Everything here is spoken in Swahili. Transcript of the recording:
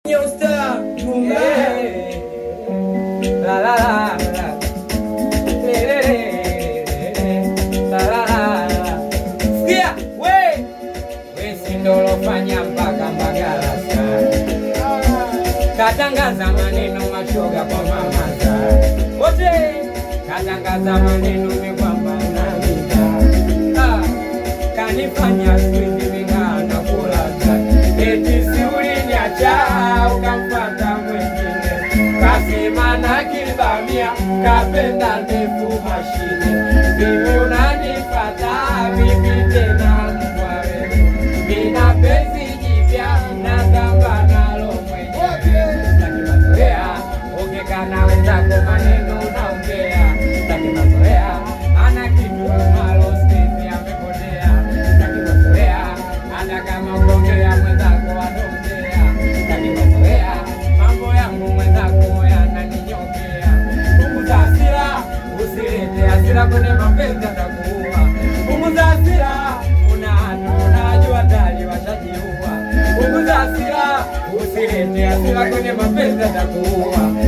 New star, Eh, la la la la. Le, le, le, le, le. La la la la. Sikia, we we si ndo ulofanya mpaka Mbagala sana katangaza maneno mashoga kwa mama za wote, katangaza maneno mikwamba unavita ah, kanifanya siku mingaa na kulaza eti si uliniacha ukamfata mwingine, kasema na kibamia kapenda ndefu mashine, vivi unanifata vipi tena mbwa wewe, mina penzi jipya natamba nalo mwenyewe Sitaki mazoea, ongea na wenzako maneno unaongea. Sitaki mazoea, ana kitu malo sisi amepotea. Sitaki mazoea, hata kama ukiongea mwenzako anaongea. Sitaki mazoea, mambo yangu mwenzako yananinyokea. Punguza hasira, usilete hasira kwenye mapenzi atakuua. Punguza hasira, una unajua tayari washajiua. Punguza hasira, usilete hasira kwenye mapenzi atakuua.